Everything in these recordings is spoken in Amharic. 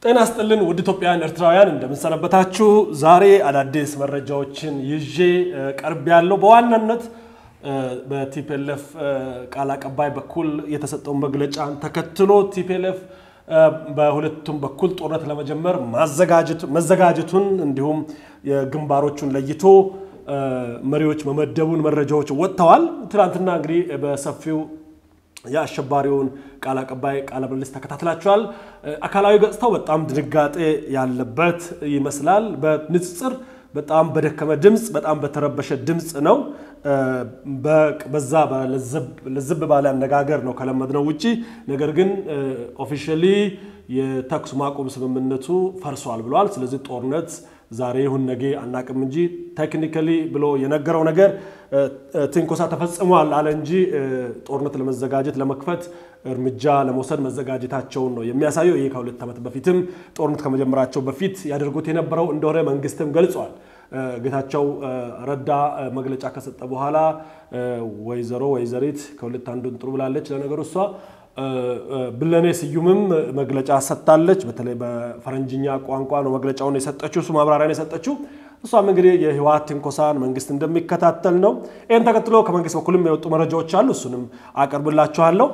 ጤና ስጥልን ውድ ኢትዮጵያውያን ኤርትራውያን እንደምንሰነበታችሁ። ዛሬ አዳዲስ መረጃዎችን ይዤ ቀርብ ያለው በዋናነት በቲፒኤልኤፍ ቃል አቀባይ በኩል የተሰጠውን መግለጫን ተከትሎ ቲፒኤልኤፍ በሁለቱም በኩል ጦርነት ለመጀመር መዘጋጀቱን እንዲሁም ግንባሮቹን ለይቶ መሪዎች መመደቡን መረጃዎች ወጥተዋል። ትናንትና እንግዲህ በሰፊው የአሸባሪውን ቃል አቀባይ ቃለ ምልልስ ተከታትላችኋል። አካላዊ ገጽታው በጣም ድንጋጤ ያለበት ይመስላል። በንጽጽር በጣም በደከመ ድምፅ፣ በጣም በተረበሸ ድምፅ ነው። በዛ ለዘብ ባለ አነጋገር ነው ከለመድነው ውጪ። ነገር ግን ኦፊሻሊ የተኩስ ማቆም ስምምነቱ ፈርሷል ብለዋል። ስለዚህ ጦርነት ዛሬ ይሁን ነገ አናቅም እንጂ ቴክኒካሊ ብሎ የነገረው ነገር ትንኮሳ ተፈጽሟል አለ እንጂ ጦርነት ለመዘጋጀት ለመክፈት እርምጃ ለመውሰድ መዘጋጀታቸውን ነው የሚያሳየው። ይህ ከሁለት ዓመት በፊትም ጦርነት ከመጀመራቸው በፊት ያደርጉት የነበረው እንደሆነ መንግስትም ገልጿል። ጌታቸው ረዳ መግለጫ ከሰጠ በኋላ ወይዘሮ ወይዘሪት ከሁለት አንዱን ጥሩ ብላለች። ለነገሩ እሷ ብለኔ ስዩምም መግለጫ ሰጥታለች። በተለይ በፈረንጅኛ ቋንቋ ነው መግለጫውን የሰጠችው፣ እሱ ማብራሪያ ነው የሰጠችው። እሷም እንግዲህ የህወሓት ትንኮሳን መንግስት እንደሚከታተል ነው። ይህን ተከትሎ ከመንግስት በኩልም የወጡ መረጃዎች አሉ። እሱንም አቀርብላችኋለሁ።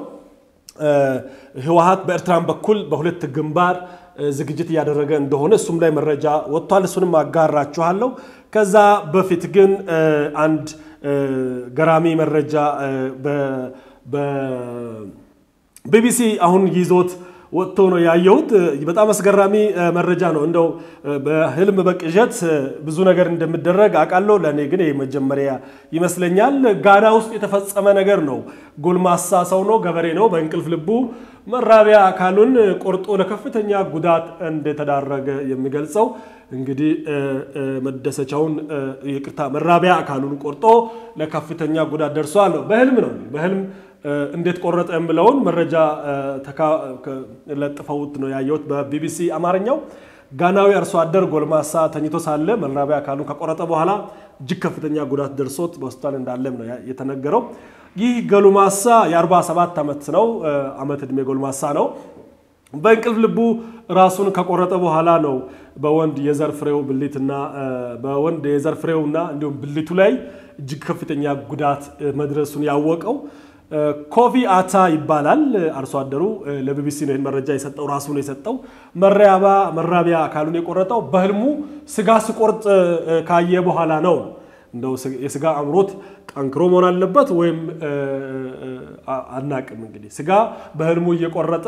ህወሓት በኤርትራን በኩል በሁለት ግንባር ዝግጅት እያደረገ እንደሆነ እሱም ላይ መረጃ ወጥቷል። እሱንም አጋራችኋለሁ። ከዛ በፊት ግን አንድ ገራሚ መረጃ ቢቢሲ አሁን ይዞት ወጥቶ ነው ያየሁት። በጣም አስገራሚ መረጃ ነው። እንደው በህልም በቅዠት ብዙ ነገር እንደሚደረግ አውቃለሁ። ለእኔ ግን ይህ መጀመሪያ ይመስለኛል። ጋና ውስጥ የተፈጸመ ነገር ነው። ጎልማሳ ሰው ነው፣ ገበሬ ነው። በእንቅልፍ ልቡ መራቢያ አካሉን ቆርጦ ለከፍተኛ ጉዳት እንደተዳረገ የሚገልጸው እንግዲህ መደሰቻውን ይቅርታ፣ መራቢያ አካሉን ቆርጦ ለከፍተኛ ጉዳት ደርሷል ነው። በህልም ነው በህልም እንዴት ቆረጠ የምለውን መረጃ ለጥፈውት ነው ያየሁት በቢቢሲ አማርኛው። ጋናዊ አርሶ አደር ጎልማሳ ተኝቶ ሳለ መራቢያ አካሉን ከቆረጠ በኋላ እጅግ ከፍተኛ ጉዳት ደርሶት በሆስፒታል እንዳለም ነው የተነገረው። ይህ ጎልማሳ የ47 ዓመት ነው ዓመት ዕድሜ ጎልማሳ ነው። በእንቅልፍ ልቡ ራሱን ከቆረጠ በኋላ ነው በወንድ የዘር ፍሬው ብልትና በወንድ የዘር ፍሬውና እንዲሁም ብልቱ ላይ እጅግ ከፍተኛ ጉዳት መድረሱን ያወቀው። ኮፊ አታ ይባላል አርሶ አደሩ። ለቢቢሲ ነው ይህን መረጃ የሰጠው ራሱ ነው የሰጠው። መራቢያ አካሉን የቆረጠው በህልሙ ስጋ ስቆርጥ ካየ በኋላ ነው። እንደው የስጋ አምሮት ጠንክሮ መሆን አለበት ወይም አናቅም። እንግዲህ ስጋ በህልሙ እየቆረጠ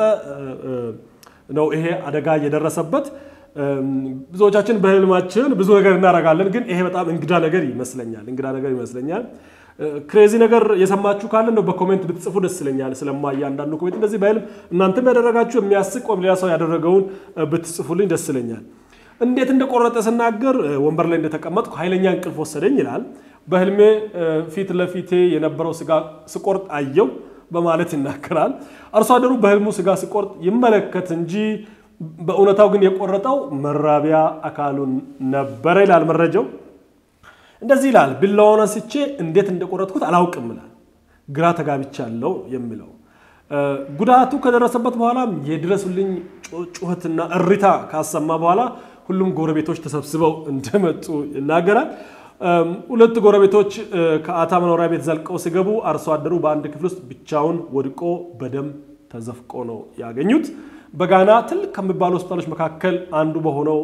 ነው ይሄ አደጋ እየደረሰበት። ብዙዎቻችን በህልማችን ብዙ ነገር እናደርጋለን፣ ግን ይሄ በጣም እንግዳ ነገር ይመስለኛል። እንግዳ ነገር ይመስለኛል። ክሬዚ ነገር የሰማችሁ ካለ ነው በኮሜንት ብትጽፉ ደስ ይለኛል። ስለማ እያንዳንዱ ኮሜንት እንደዚህ በህልም እናንተም ያደረጋችሁ የሚያስቅ ወይም ሌላ ሰው ያደረገውን ብትጽፉልኝ ደስ ይለኛል። እንዴት እንደቆረጠ ስናገር ወንበር ላይ እንደተቀመጥኩ ኃይለኛ እንቅልፍ ወሰደኝ ይላል። በህልሜ ፊት ለፊቴ የነበረው ስጋ ስቆርጥ አየው በማለት ይናገራል። አርሶ አደሩ በህልሙ ስጋ ሲቆርጥ ይመለከት እንጂ በእውነታው ግን የቆረጠው መራቢያ አካሉን ነበረ ይላል መረጃው። እንደዚህ ይላል። ቢላዋውን አንስቼ እንዴት እንደቆረጥኩት አላውቅም ይላል። ግራ ተጋብቻለሁ የሚለው ጉዳቱ ከደረሰበት በኋላም የድረሱልኝ ጩኸትና እሪታ ካሰማ በኋላ ሁሉም ጎረቤቶች ተሰብስበው እንደመጡ ይናገራል። ሁለት ጎረቤቶች ከአታ መኖሪያ ቤት ዘልቀው ሲገቡ አርሶ አደሩ በአንድ ክፍል ውስጥ ብቻውን ወድቆ በደም ተዘፍቆ ነው ያገኙት። በጋና ትልቅ ከሚባሉ ሆስፒታሎች መካከል አንዱ በሆነው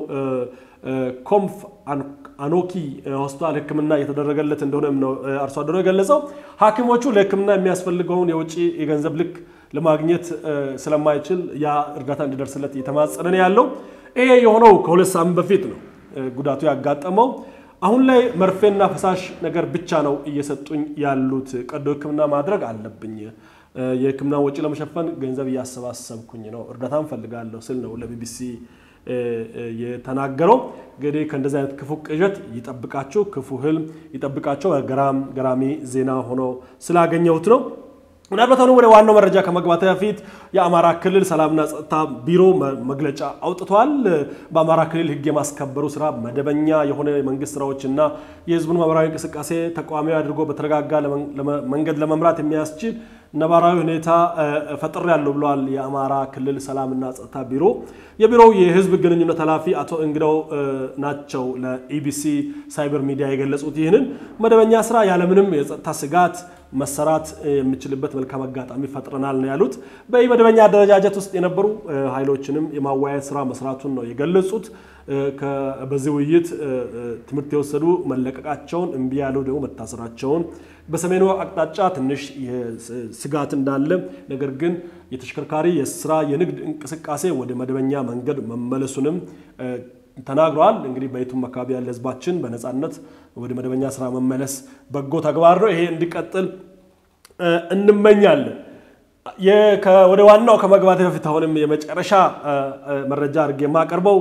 ኮምፍ አኖኪ ሆስፒታል ሕክምና እየተደረገለት እንደሆነ ነው አርሶ አደሩ የገለጸው። ሐኪሞቹ ለሕክምና የሚያስፈልገውን የውጭ የገንዘብ ልክ ለማግኘት ስለማይችል ያ እርዳታ እንዲደርስለት እየተማጸነ ነው ያለው። ይሄ የሆነው ከሁለት ሳምንት በፊት ነው ጉዳቱ ያጋጠመው። አሁን ላይ መርፌና ፈሳሽ ነገር ብቻ ነው እየሰጡኝ ያሉት። ቀዶ ሕክምና ማድረግ አለብኝ። የሕክምና ወጪ ለመሸፈን ገንዘብ እያሰባሰብኩኝ ነው። እርዳታ እንፈልጋለሁ ስል ነው ለቢቢሲ የተናገረው። እንግዲህ ከእንደዚህ አይነት ክፉ ቅዠት ይጠብቃችሁ፣ ክፉ ህልም ይጠብቃቸው። ገራሚ ዜና ሆኖ ስላገኘሁት ነው። ምናልባት አሁን ወደ ዋናው መረጃ ከመግባት በፊት የአማራ ክልል ሰላምና ጸጥታ ቢሮ መግለጫ አውጥቷል። በአማራ ክልል ሕግ የማስከበሩ ስራ መደበኛ የሆነ የመንግስት ስራዎችና የህዝቡን ማህበራዊ እንቅስቃሴ ተቋማዊ አድርጎ በተረጋጋ መንገድ ለመምራት የሚያስችል ነባራዊ ሁኔታ ፈጥር ያለው ብለዋል። የአማራ ክልል ሰላምና ጸጥታ ቢሮ የቢሮው የህዝብ ግንኙነት ኃላፊ አቶ እንግዳው ናቸው ለኢቢሲ ሳይበር ሚዲያ የገለጹት። ይህንን መደበኛ ስራ ያለምንም የጸጥታ ስጋት መሰራት የሚችልበት መልካም አጋጣሚ ፈጥረናል ነው ያሉት። በመደበኛ አደረጃጀት ውስጥ የነበሩ ኃይሎችንም የማወያየት ስራ መስራቱን ነው የገለጹት። በዚህ ውይይት ትምህርት የወሰዱ መለቀቃቸውን፣ እምቢ ያሉ ደግሞ መታሰራቸውን፣ በሰሜኑ አቅጣጫ ትንሽ ስጋት እንዳለ ነገር ግን የተሽከርካሪ የስራ የንግድ እንቅስቃሴ ወደ መደበኛ መንገድ መመለሱንም ተናግረዋል። እንግዲህ በየቱም አካባቢ ያለ ህዝባችን በነፃነት ወደ መደበኛ ስራ መመለስ በጎ ተግባር ነው። ይሄ እንዲቀጥል እንመኛለን። ወደ ዋናው ከመግባት በፊት አሁንም የመጨረሻ መረጃ አድርጌ የማቀርበው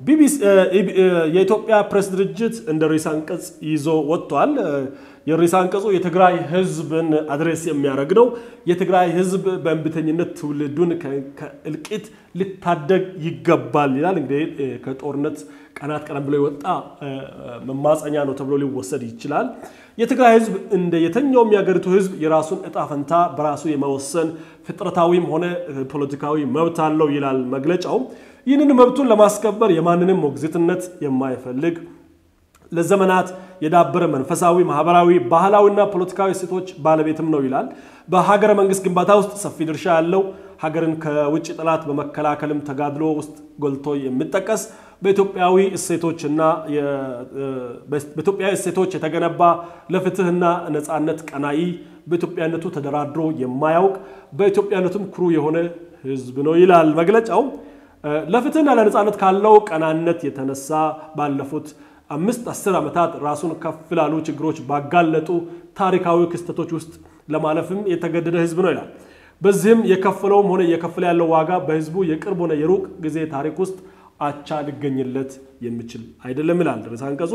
የኢትዮጵያ ፕሬስ ድርጅት እንደ ርዕሰ አንቀጽ ይዞ ወጥቷል። የርዕሰ አንቀጹ የትግራይ ህዝብን አድሬስ የሚያደርግ ነው። የትግራይ ህዝብ በእንቢተኝነት ትውልዱን ከእልቂት ሊታደግ ይገባል ይላል። እንግዲህ ከጦርነት ቀናት ቀደም ብሎ የወጣ መማፀኛ ነው ተብሎ ሊወሰድ ይችላል። የትግራይ ህዝብ እንደ የትኛውም የሀገሪቱ ህዝብ የራሱን እጣ ፈንታ በራሱ የመወሰን ፍጥረታዊም ሆነ ፖለቲካዊ መብት አለው ይላል መግለጫው። ይህንን መብቱን ለማስከበር የማንንም ሞግዚትነት የማይፈልግ ለዘመናት የዳበረ መንፈሳዊ፣ ማህበራዊ፣ ባህላዊና ፖለቲካዊ እሴቶች ባለቤትም ነው ይላል። በሀገረ መንግስት ግንባታ ውስጥ ሰፊ ድርሻ ያለው ሀገርን ከውጭ ጠላት በመከላከልም ተጋድሎ ውስጥ ጎልቶ የሚጠቀስ በኢትዮጵያዊ እሴቶችና በኢትዮጵያዊ እሴቶች የተገነባ ለፍትህና ነፃነት ቀናኢ በኢትዮጵያነቱ ተደራድሮ የማያውቅ በኢትዮጵያነቱም ኩሩ የሆነ ህዝብ ነው ይላል መግለጫው። ለፍትህና ለነፃነት ካለው ቀናነት የተነሳ ባለፉት አምስት አስር ዓመታት ራሱን ከፍ ላሉ ችግሮች ባጋለጡ ታሪካዊ ክስተቶች ውስጥ ለማለፍም የተገደደ ህዝብ ነው ይላል። በዚህም የከፈለውም ሆነ እየከፈለ ያለው ዋጋ በህዝቡ የቅርብ ሆነ የሩቅ ጊዜ ታሪክ ውስጥ አቻ ሊገኝለት የሚችል አይደለም ይላል ርዕሰ አንቀጹ።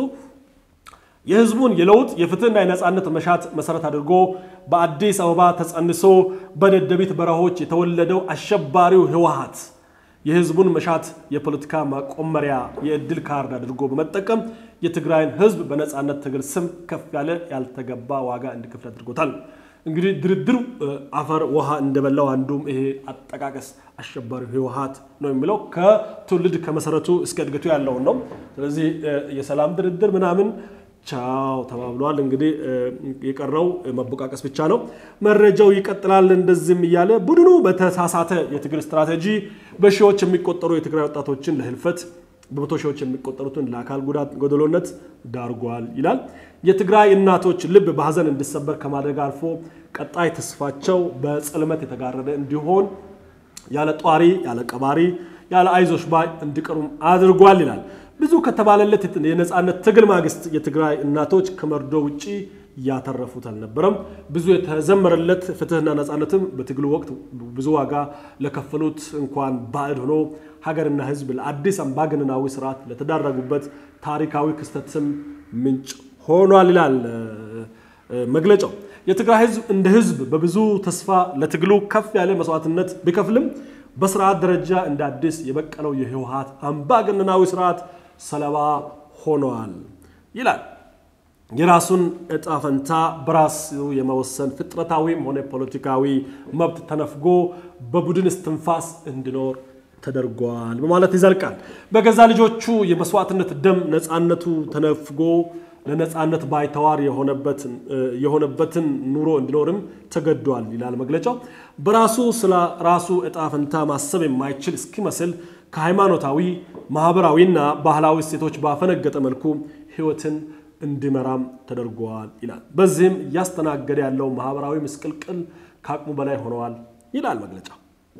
የህዝቡን የለውጥ የፍትህና የነፃነት መሻት መሰረት አድርጎ በአዲስ አበባ ተጸንሶ በደደቢት በረሆች የተወለደው አሸባሪው ህወሓት የህዝቡን መሻት የፖለቲካ ማቆመሪያ የእድል ካርድ አድርጎ በመጠቀም የትግራይን ህዝብ በነፃነት ትግል ስም ከፍ ያለ ያልተገባ ዋጋ እንዲከፍል አድርጎታል። እንግዲህ ድርድሩ አፈር ውሃ እንደበላው አንዱም ይሄ አጠቃቀስ አሸባሪው ህወሓት ነው የሚለው ከትውልድ ከመሰረቱ እስከ እድገቱ ያለውን ነው። ስለዚህ የሰላም ድርድር ምናምን ቻው ተባብለዋል። እንግዲህ የቀረው መቦቃቀስ ብቻ ነው። መረጃው ይቀጥላል። እንደዚህም እያለ ቡድኑ በተሳሳተ የትግል ስትራቴጂ በሺዎች የሚቆጠሩ የትግራይ ወጣቶችን ለህልፈት በመቶ ሺዎች የሚቆጠሩትን ለአካል ጉዳት ጎደሎነት ዳርጓል ይላል። የትግራይ እናቶች ልብ በሀዘን እንዲሰበር ከማድረግ አልፎ ቀጣይ ተስፋቸው በጽልመት የተጋረደ እንዲሆን ያለ ጧሪ፣ ያለ ቀባሪ፣ ያለ አይዞሽ ባይ እንዲቀሩም አድርጓል ይላል። ብዙ ከተባለለት የነፃነት ትግል ማግስት የትግራይ እናቶች ከመርዶ ውጪ ያተረፉት አልነበረም። ብዙ የተዘመረለት ፍትህና ነፃነትም በትግሉ ወቅት ብዙ ዋጋ ለከፈሉት እንኳን ባዕድ ሆኖ ሀገርና ህዝብ ለአዲስ አምባገነናዊ ስርዓት ለተዳረጉበት ታሪካዊ ክስተትም ምንጭ ሆኗል ይላል መግለጫው። የትግራይ ህዝብ እንደ ህዝብ በብዙ ተስፋ ለትግሉ ከፍ ያለ መስዋዕትነት ቢከፍልም በስርዓት ደረጃ እንደ አዲስ የበቀለው የህወሓት አምባገነናዊ ስርዓት ሰለባ ሆኗል ይላል። የራሱን እጣ ፈንታ በራሱ የመወሰን ፍጥረታዊም ሆነ ፖለቲካዊ መብት ተነፍጎ በቡድን እስትንፋስ እንዲኖር ተደርጓል በማለት ይዘልቃል። በገዛ ልጆቹ የመስዋዕትነት ደም ነፃነቱ ተነፍጎ ለነፃነት ባይተዋር የሆነበትን ኑሮ እንዲኖርም ተገዷል ይላል መግለጫው። በራሱ ስለ ራሱ እጣ ፈንታ ማሰብ የማይችል እስኪመስል ከሃይማኖታዊ ማህበራዊና ባህላዊ እሴቶች ባፈነገጠ መልኩ ህይወትን እንዲመራም ተደርጓል ይላል። በዚህም እያስተናገደ ያለው ማህበራዊ ምስቅልቅል ከአቅሙ በላይ ሆነዋል ይላል መግለጫው።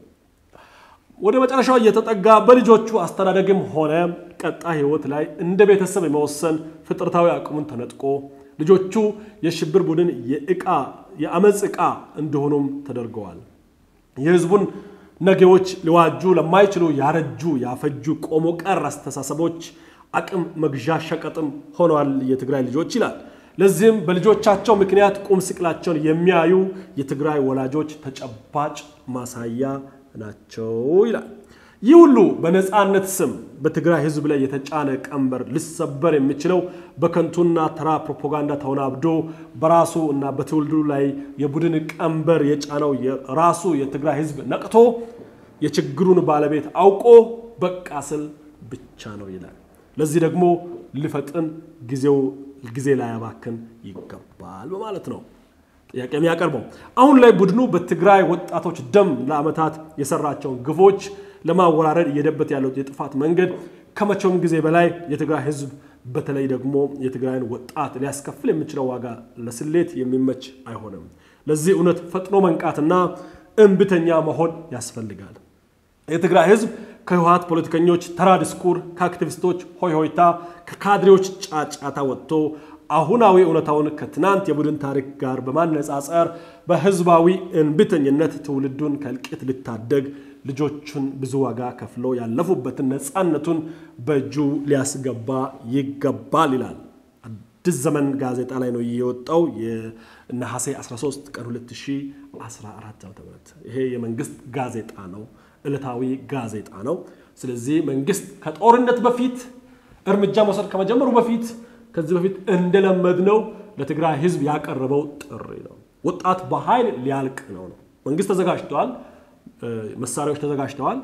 ወደ መጨረሻው እየተጠጋ በልጆቹ አስተዳደግም ሆነ ቀጣይ ህይወት ላይ እንደ ቤተሰብ የመወሰን ፍጥረታዊ አቅሙን ተነጥቆ ልጆቹ የሽብር ቡድን የእቃ የአመፅ ዕቃ እንደሆኑም ተደርገዋል። የህዝቡን ነገዎች ሊዋጁ ለማይችሉ ያረጁ ያፈጁ ቆሞ ቀር አስተሳሰቦች አቅም መግዣ ሸቀጥም ሆነዋል የትግራይ ልጆች ይላል። ለዚህም በልጆቻቸው ምክንያት ቁም ስቅላቸውን የሚያዩ የትግራይ ወላጆች ተጨባጭ ማሳያ ናቸው ይላል። ይህ ሁሉ በነፃነት ስም በትግራይ ሕዝብ ላይ የተጫነ ቀንበር ሊሰበር የሚችለው በከንቱና ተራ ፕሮፓጋንዳ ተወናብዶ በራሱ እና በትውልዱ ላይ የቡድን ቀንበር የጫነው ራሱ የትግራይ ሕዝብ ነቅቶ የችግሩን ባለቤት አውቆ በቃ ስል ብቻ ነው ይላል። ለዚህ ደግሞ ሊፈጥን ጊዜው ጊዜ ላያባክን ይገባል በማለት ነው ጥያቄ የሚያቀርበው። አሁን ላይ ቡድኑ በትግራይ ወጣቶች ደም ለዓመታት የሰራቸውን ግፎች ለማወራረድ እየሄደበት ያለው የጥፋት መንገድ ከመቼውም ጊዜ በላይ የትግራይ ህዝብ በተለይ ደግሞ የትግራይን ወጣት ሊያስከፍል የሚችለው ዋጋ ለስሌት የሚመች አይሆንም። ለዚህ እውነት ፈጥኖ መንቃትና እምብተኛ መሆን ያስፈልጋል። የትግራይ ህዝብ ከህወሀት ፖለቲከኞች ተራ ዲስኩር፣ ከአክቲቪስቶች ሆይ ሆይታ፣ ከካድሬዎች ጫጫታ ወጥቶ አሁናዊ እውነታውን ከትናንት የቡድን ታሪክ ጋር በማነጻጸር በህዝባዊ እንብተኝነት ትውልዱን ከእልቂት ሊታደግ ልጆቹን ብዙ ዋጋ ከፍለው ያለፉበትን ነፃነቱን በእጁ ሊያስገባ ይገባል ይላል። አዲስ ዘመን ጋዜጣ ላይ ነው የወጣው የነሐሴ 13 ቀን 2014 ዓ.ም። ይሄ የመንግስት ጋዜጣ ነው፣ ዕለታዊ ጋዜጣ ነው። ስለዚህ መንግስት ከጦርነት በፊት እርምጃ መውሰድ ከመጀመሩ በፊት ከዚህ በፊት እንደለመድነው ለትግራይ ህዝብ ያቀረበው ጥሪ ነው። ወጣት በኃይል ሊያልቅ ነው ነው መንግስት ተዘጋጅተዋል። መሳሪያዎች ተዘጋጅተዋል።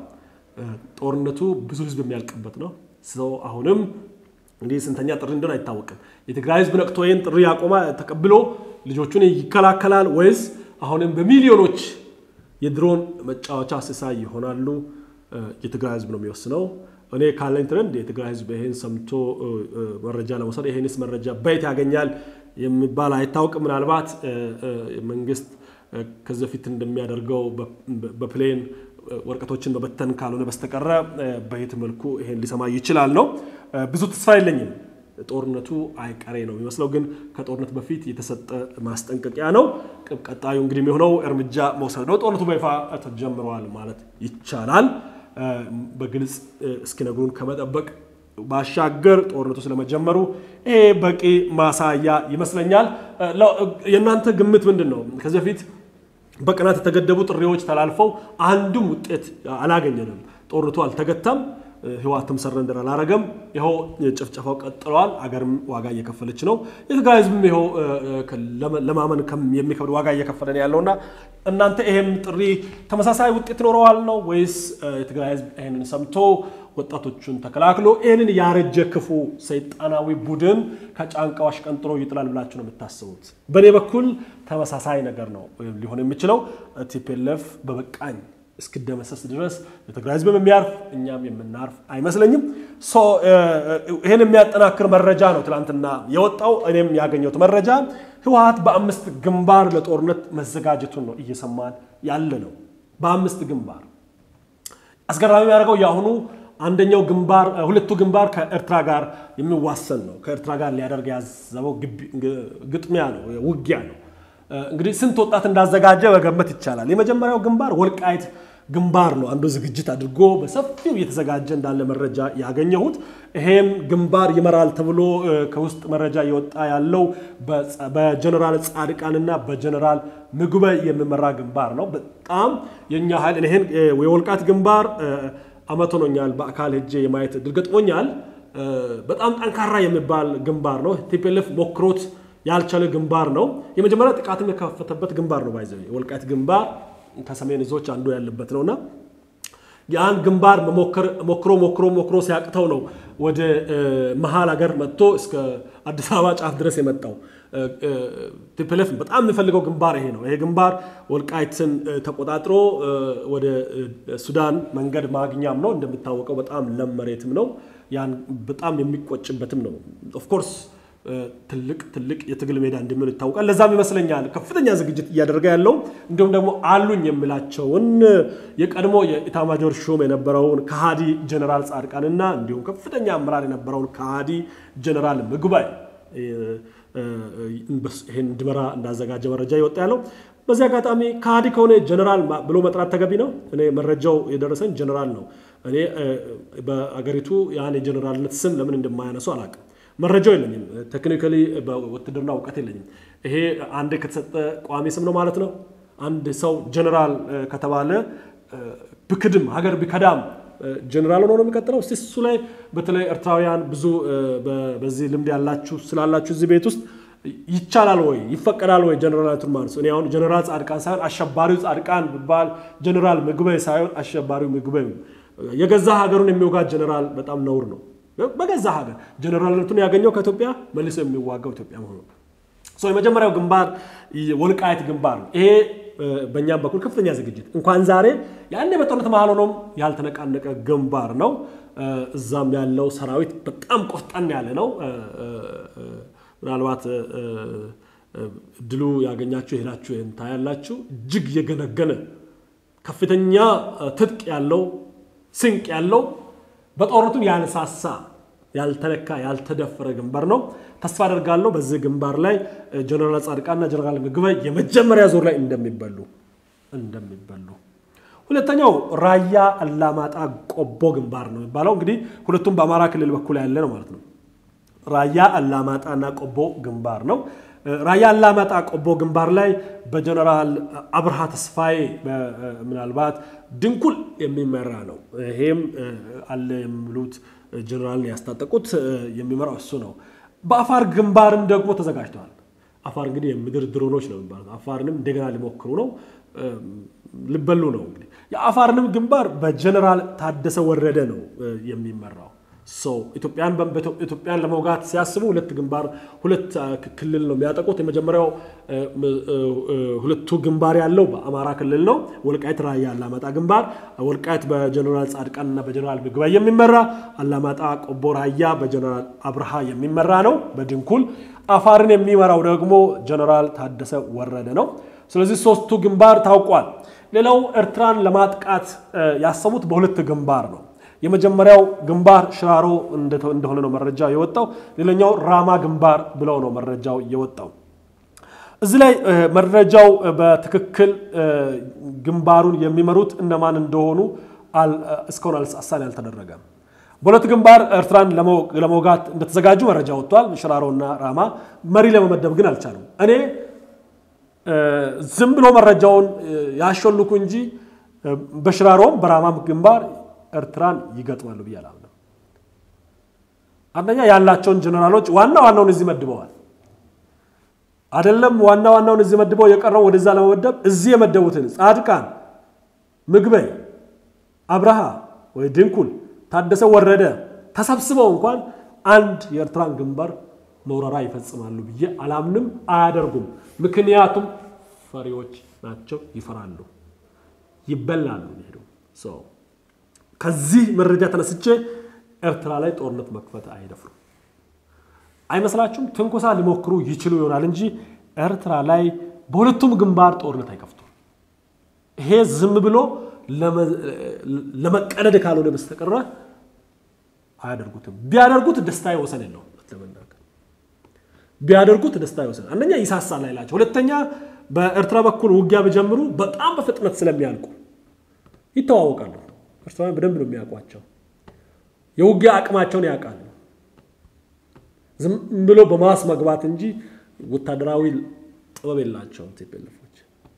ጦርነቱ ብዙ ህዝብ የሚያልቅበት ነው። ሰው አሁንም እንግዲህ ስንተኛ ጥሪ እንደሆነ አይታወቅም። የትግራይ ህዝብ ነቅቶ ይህን ጥሪ ያቆማ ተቀብሎ ልጆቹን ይከላከላል ወይስ አሁንም በሚሊዮኖች የድሮን መጫወቻ ሲሳይ ይሆናሉ? የትግራይ ህዝብ ነው የሚወስነው። እኔ ካለኝ ትረንድ የትግራይ ህዝብ ይህን ሰምቶ መረጃ ለመውሰድ ይህንስ መረጃ በየት ያገኛል የሚባል አይታወቅም። ምናልባት መንግስት ከዚህ በፊት እንደሚያደርገው በፕሌን ወረቀቶችን በበተን ካልሆነ በስተቀረ በየት መልኩ ይሄን ሊሰማ ይችላል ነው። ብዙ ተስፋ የለኝም። ጦርነቱ አይቀሬ ነው የሚመስለው፣ ግን ከጦርነት በፊት የተሰጠ ማስጠንቀቂያ ነው። ቀጣዩ እንግዲህ የሚሆነው እርምጃ መውሰድ ነው። ጦርነቱ በይፋ ተጀምረዋል ማለት ይቻላል። በግልጽ እስኪነግሩን ከመጠበቅ ባሻገር ጦርነቱ ስለመጀመሩ ይሄ በቂ ማሳያ ይመስለኛል። የእናንተ ግምት ምንድን ነው? ከዚህ በፊት በቀናት የተገደቡ ጥሪዎች ተላልፈው አንድም ውጤት አላገኘንም። ጦርነቱ አልተገታም። ህወሓትም ሰረንደር አላረገም። ይኸው ጭፍጨፋው ቀጥለዋል። አገርም ዋጋ እየከፈለች ነው። የትግራይ ህዝብም ይኸው ለማመን የሚከብድ ዋጋ እየከፈለ ነው ያለውና እናንተ ይሄም ጥሪ ተመሳሳይ ውጤት ይኖረዋል ነው ወይስ የትግራይ ህዝብ ይህንን ሰምቶ ወጣቶቹን ተከላክሎ ይህንን ያረጀ ክፉ ሰይጣናዊ ቡድን ከጫንቃው አሽቀንጥሮ ይጥላል ብላችሁ ነው የምታስቡት? በእኔ በኩል ተመሳሳይ ነገር ነው ሊሆን የሚችለው። ቲፒኤልኤፍ በበቃኝ እስክደመሰስ ድረስ የትግራይ ህዝብም የሚያርፍ እኛም የምናርፍ አይመስለኝም። ይህን የሚያጠናክር መረጃ ነው ትናንትና የወጣው። እኔም ያገኘሁት መረጃ ህወሓት በአምስት ግንባር ለጦርነት መዘጋጀቱን ነው እየሰማን ያለ ነው። በአምስት ግንባር አስገራሚ የሚያደርገው የአሁኑ አንደኛው ግንባር ሁለቱ ግንባር ከኤርትራ ጋር የሚዋሰን ነው። ከኤርትራ ጋር ሊያደርግ ያዘበው ግጥሚያ ነው፣ ውጊያ ነው። እንግዲህ ስንት ወጣት እንዳዘጋጀ መገመት ይቻላል። የመጀመሪያው ግንባር ወልቃይት ግንባር ነው። አንዱ ዝግጅት አድርጎ በሰፊው እየተዘጋጀ እንዳለ መረጃ ያገኘሁት። ይሄም ግንባር ይመራል ተብሎ ከውስጥ መረጃ እየወጣ ያለው በጀነራል ጻድቃንና በጀነራል ምግበ የሚመራ ግንባር ነው። በጣም የኛ ኃይል ይሄን የወልቃይት ግንባር አመት ሆኖኛል በአካል ሄጄ የማየት እድል ገጥሞኛል። በጣም ጠንካራ የሚባል ግንባር ነው። ቲፒኤልኤፍ ሞክሮት ያልቻለ ግንባር ነው። የመጀመሪያ ጥቃትም የከፈተበት ግንባር ነው። ባይዘ የወልቃይት ግንባር ከሰሜን እዞች አንዱ ያለበት ነውና ያን ግንባር ሞክሮ ሞክሮ ሞክሮ ሲያቅተው ነው ወደ መሀል ሀገር መጥቶ እስከ አዲስ አበባ ጫፍ ድረስ የመጣው። ቲፒኤልኤፍ በጣም የሚፈልገው ግንባር ይሄ ነው። ይሄ ግንባር ወልቃይትን ተቆጣጥሮ ወደ ሱዳን መንገድ ማግኛም ነው። እንደሚታወቀው በጣም ለም መሬትም ነው። ያን በጣም የሚቆጭበትም ነው። ኦፍኮርስ ትልቅ ትልቅ የትግል ሜዳ እንደሚሆን ይታወቃል። ለዛም ይመስለኛል ከፍተኛ ዝግጅት እያደረገ ያለው እንዲሁም ደግሞ አሉኝ የሚላቸውን የቀድሞ የኢታማጆር ሹም የነበረውን ከሃዲ ጀኔራል ጻድቃንና እንዲሁም ከፍተኛ አመራር የነበረውን ከሃዲ ጀኔራል ምግባይ ይህን እንዲመራ እንዳዘጋጀ መረጃ ይወጣ ያለው። በዚህ አጋጣሚ ከሃዲ ከሆነ ጀኔራል ብሎ መጥራት ተገቢ ነው። እኔ መረጃው የደረሰኝ ጀኔራል ነው። እኔ በአገሪቱ ያን የጀኔራልነት ስም ለምን እንደማያነሱ አላውቅም። መረጃው የለኝም። ቴክኒካሊ በውትድርና እውቀት የለኝም። ይሄ አንድ ከተሰጠ ቋሚ ስም ነው ማለት ነው። አንድ ሰው ጀኔራል ከተባለ ብክድም ሀገር ቢከዳም ጀኔራል ሆኖ ነው የሚቀጥለው። እስቲ እሱ ላይ በተለይ ኤርትራውያን ብዙ በዚህ ልምድ ያላችሁ ስላላችሁ እዚህ ቤት ውስጥ ይቻላል ወይ ይፈቀዳል ወይ ጀኔራላቱን ማለት እኔ አሁን ጀኔራል ጻድቃን ሳይሆን አሸባሪው ጻድቃን ቢባል ጀኔራል ምግበይ ሳይሆን አሸባሪው ምግበይ የገዛ ሀገሩን የሚወጋ ጀኔራል በጣም ነውር ነው። በገዛ ሀገር ጀኔራልነቱን ያገኘው ከኢትዮጵያ መልሶ የሚዋጋው ኢትዮጵያ መሆኑ የመጀመሪያው ግንባር ወልቃይት ግንባር ነው። ይሄ በእኛም በኩል ከፍተኛ ዝግጅት እንኳን ዛሬ ያኔ በጦርነት መሀል ሆኖም ያልተነቃነቀ ግንባር ነው። እዛም ያለው ሰራዊት በጣም ቆፍጠን ያለ ነው። ምናልባት እድሉ ያገኛችሁ የሄዳችሁ ይህን ታያላችሁ። እጅግ የገነገነ ከፍተኛ ትጥቅ ያለው ስንቅ ያለው በጦርነቱም ያልሳሳ ያልተነካ ያልተደፈረ ግንባር ነው። ተስፋ አደርጋለሁ በዚህ ግንባር ላይ ጀነራል ጻድቃንና ጀነራል ምግበይ የመጀመሪያ ዙር ላይ እንደሚበሉ እንደሚበሉ ሁለተኛው ራያ አላማጣ ቆቦ ግንባር ነው የሚባለው። እንግዲህ ሁለቱም በአማራ ክልል በኩል ያለ ነው ማለት ነው። ራያ አላማጣና ቆቦ ግንባር ነው። ራያ አላማጣ ቆቦ ግንባር ላይ በጀነራል አብርሃ ተስፋዬ ምናልባት ድንኩል የሚመራ ነው። ይሄም አለ የሚሉት ጀነራልን ያስታጠቁት የሚመራው እሱ ነው። በአፋር ግንባርም ደግሞ ተዘጋጅተዋል። አፋር እንግዲህ የምድር ድሮኖች ነው የሚባሉት። አፋርንም እንደገና ሊሞክሩ ነው፣ ሊበሉ ነው። እንግዲህ የአፋርንም ግንባር በጀነራል ታደሰ ወረደ ነው የሚመራው። ኢትዮጵያን ለመውጋት ሲያስቡ ሁለት ግንባር ሁለት ክልል ነው የሚያጠቁት። የመጀመሪያው ሁለቱ ግንባር ያለው በአማራ ክልል ነው። ወልቃይት ራያ አላማጣ ግንባር፣ ወልቃይት በጀነራል ጻድቃንና በጀነራል ምግባይ የሚመራ አላማጣ ቆቦ ራያ በጀነራል አብርሃ የሚመራ ነው በድንኩል። አፋርን የሚመራው ደግሞ ጀነራል ታደሰ ወረደ ነው። ስለዚህ ሶስቱ ግንባር ታውቋል። ሌላው ኤርትራን ለማጥቃት ያሰቡት በሁለት ግንባር ነው። የመጀመሪያው ግንባር ሽራሮ እንደሆነ ነው መረጃ የወጣው። ሌላኛው ራማ ግንባር ብለው ነው መረጃው የወጣው። እዚህ ላይ መረጃው በትክክል ግንባሩን የሚመሩት እነማን እንደሆኑ እስካሁን አሳን አልተደረገም። በሁለት ግንባር ኤርትራን ለመውጋት እንደተዘጋጁ መረጃ ወጥቷል። ሽራሮና ራማ መሪ ለመመደብ ግን አልቻሉም። እኔ ዝም ብሎ መረጃውን ያሾልኩ እንጂ በሽራሮም በራማም ግንባር ኤርትራን ይገጥማሉ ብዬ አላምንም። አንደኛ ያላቸውን ጀነራሎች ዋና ዋናውን እዚህ መድበዋል። አይደለም ዋና ዋናውን እዚህ መድበው የቀረው ወደዛ ለመመደብ እዚህ የመደቡትን ጻድቃን፣ ምግበይ፣ አብርሃ ወይ ድንኩል፣ ታደሰ ወረደ ተሰብስበው እንኳን አንድ የኤርትራን ግንባር መውረራ ይፈጽማሉ ብዬ አላምንም። አያደርጉም። ምክንያቱም ፈሪዎች ናቸው፣ ይፈራሉ፣ ይበላሉ። ሄዱ ከዚህ መረጃ ተነስቼ ኤርትራ ላይ ጦርነት መክፈት አይደፍሩም። አይመስላችሁም? ትንኮሳ ሊሞክሩ ይችሉ ይሆናል እንጂ ኤርትራ ላይ በሁለቱም ግንባር ጦርነት አይከፍቱም። ይሄ ዝም ብሎ ለመቀለድ ካልሆነ በስተቀረ አያደርጉትም። ቢያደርጉት ደስታ ወሰን የለውም። ለመናገር ቢያደርጉት ደስታ ወሰን አንደኛ ይሳሳል ላይላቸው፣ ሁለተኛ በኤርትራ በኩል ውጊያ ቢጀምሩ በጣም በፍጥነት ስለሚያልቁ ይተዋወቃሉ። ኤርትራውያን በደንብ ነው የሚያውቋቸው። የውጊያ አቅማቸውን ያውቃሉ። ዝም ብሎ በማስ መግባት እንጂ ወታደራዊ ጥበብ የላቸውም። ቲፒኤልኤፎች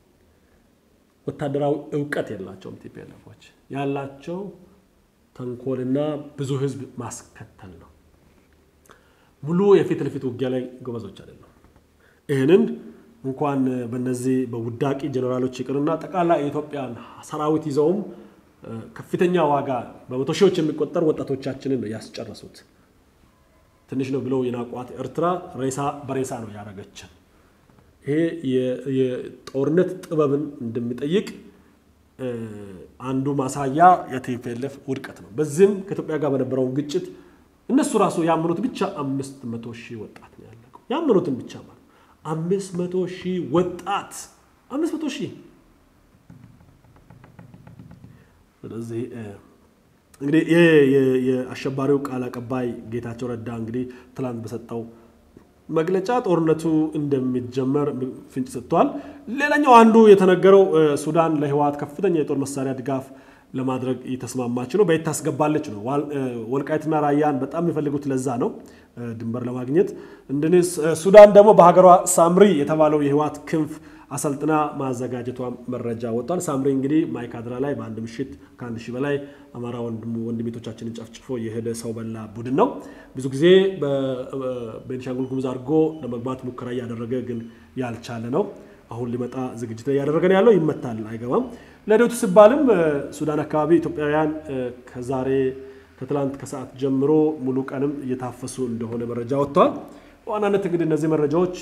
ወታደራዊ እውቀት የላቸውም። ቲፒኤልኤፎች ያላቸው ተንኮልና ብዙ ህዝብ ማስከተል ነው። ሙሉ የፊት ለፊት ውጊያ ላይ ጎበዞች አይደለም። ይህንን እንኳን በነዚህ በውዳቂ ጀኔራሎች ይቅርና ጠቅላላ የኢትዮጵያን ሰራዊት ይዘውም ከፍተኛ ዋጋ በመቶ ሺዎች የሚቆጠር ወጣቶቻችንን ነው ያስጨረሱት። ትንሽ ነው ብለው የናቋት ኤርትራ ሬሳ በሬሳ ነው ያደረገችን። ይሄ የጦርነት ጥበብን እንደሚጠይቅ አንዱ ማሳያ የቲፒኤልኤፍ ውድቀት ነው። በዚህም ከኢትዮጵያ ጋር በነበረውን ግጭት እነሱ ራሱ ያመኑት ብቻ አምስት መቶ ሺህ ወጣት ነው ያለቀው። ያመኑትን ብቻ ማለት አምስት መቶ ሺህ ወጣት አምስት መቶ ሺህ ስለዚህ እንግዲህ የአሸባሪው ቃል አቀባይ ጌታቸው ረዳ እንግዲህ ትላንት በሰጠው መግለጫ ጦርነቱ እንደሚጀመር ፍንጭ ሰጥተዋል። ሌላኛው አንዱ የተነገረው ሱዳን ለህወሓት ከፍተኛ የጦር መሳሪያ ድጋፍ ለማድረግ እየተስማማች ነው። በየት ታስገባለች ነው። ወልቃይትና ራያን በጣም የሚፈልጉት ለዛ ነው ድንበር ለማግኘት። እንደ ሱዳን ደግሞ በሀገሯ ሳምሪ የተባለው የህወሓት ክንፍ አሰልጥና ማዘጋጀቷ መረጃ ወጥቷል። ሳምሪ እንግዲህ ማይካድራ ላይ በአንድ ምሽት ከአንድ ሺህ በላይ አማራ ወንድሜቶቻችንን ጨፍጭፎ የሄደ ሰው በላ ቡድን ነው። ብዙ ጊዜ በቤኒሻንጉል ጉሙዝ አድርጎ ለመግባት ሙከራ እያደረገ ግን ያልቻለ ነው። አሁን ሊመጣ ዝግጅት ላይ እያደረገ ነው ያለው። ይመታል፣ አይገባም። ለደቱ ሲባልም ሱዳን አካባቢ ኢትዮጵያውያን ከዛሬ ከትላንት ከሰዓት ጀምሮ ሙሉ ቀንም እየታፈሱ እንደሆነ መረጃ ወጥተዋል። በዋናነት እንግዲህ እነዚህ መረጃዎች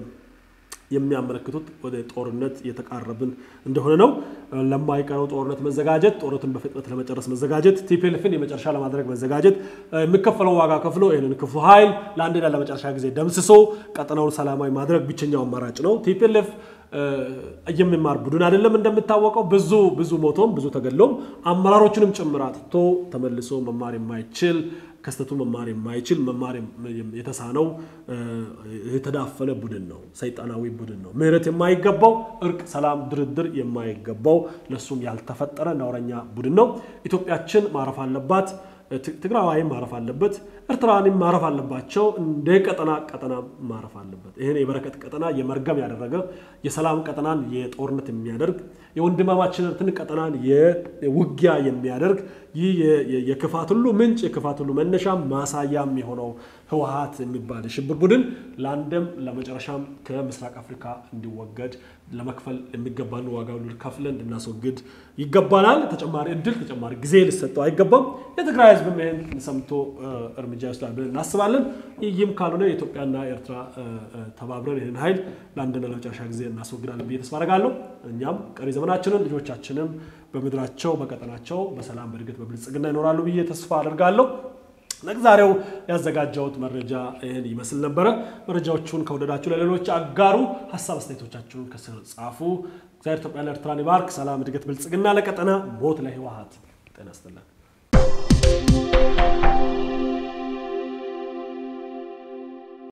የሚያመለክቱት ወደ ጦርነት እየተቃረብን እንደሆነ ነው። ለማይቀረው ጦርነት መዘጋጀት፣ ጦርነትን በፍጥነት ለመጨረስ መዘጋጀት፣ ቲፒኤልኤፍን የመጨረሻ ለማድረግ መዘጋጀት፣ የሚከፈለው ዋጋ ከፍሎ ይህንን ክፉ ኃይል ለአንድና ለመጨረሻ ጊዜ ደምስሶ ቀጠናውን ሰላማዊ ማድረግ ብቸኛው አማራጭ ነው። ቲፒኤልኤፍ የሚማር ቡድን አይደለም። እንደሚታወቀው ብዙ ብዙ ሞቶም ብዙ ተገሎም አመራሮችንም ጭምር አጥቶ ተመልሶ መማር የማይችል ከስተቱ መማር የማይችል መማር የተሳነው የተዳፈነ ቡድን ነው። ሰይጣናዊ ቡድን ነው። ምህረት የማይገባው እርቅ፣ ሰላም፣ ድርድር የማይገባው ለሱም ያልተፈጠረ ነውረኛ ቡድን ነው። ኢትዮጵያችን ማረፍ አለባት። ትግራዋይም ማረፍ አለበት። ኤርትራንም ማረፍ አለባቸው። እንደ ቀጠና ቀጠና ማረፍ አለበት። ይህን የበረከት ቀጠና የመርገም ያደረገ የሰላም ቀጠናን የጦርነት የሚያደርግ የወንድማማችነትን ቀጠናን የውጊያ የሚያደርግ ይህ የክፋት ሁሉ ምንጭ የክፋት ሁሉ መነሻ ማሳያም የሆነው ህወሓት የሚባል የሽብር ቡድን ለአንድም ለመጨረሻም ከምስራቅ አፍሪካ እንዲወገድ ለመክፈል የሚገባን ዋጋ ሁሉ ከፍለን እንድናስወግድ ይገባናል። ተጨማሪ እድል ተጨማሪ ጊዜ ሊሰጠው አይገባም። የትግራይ ህዝብም ይህን ሰምቶ እርምጃ ይወስዳል ብለን እናስባለን። ይህም ካልሆነ የኢትዮጵያና ኤርትራ ተባብረን ይህን ኃይል ለአንድና ለመጨረሻ ጊዜ እናስወግዳለን ብዬ ተስፋ አደርጋለሁ። እኛም ቀሪ ዘመናችንን ልጆቻችንም በምድራቸው በቀጠናቸው በሰላም በእድገት በብልጽግና ይኖራሉ ብዬ ተስፋ አደርጋለሁ። ለዛሬው ያዘጋጀሁት መረጃ ይህን ይመስል ነበረ። መረጃዎቹን ከወደዳችሁ ለሌሎች አጋሩ፣ ሀሳብ አስተያየቶቻችሁን ከስር ጻፉ። እግዚአብሔር ኢትዮጵያና ኤርትራን ይባርክ። ሰላም፣ እድገት፣ ብልጽግና ለቀጠና ሞት ለህወሓት ጤና ይስጥልን።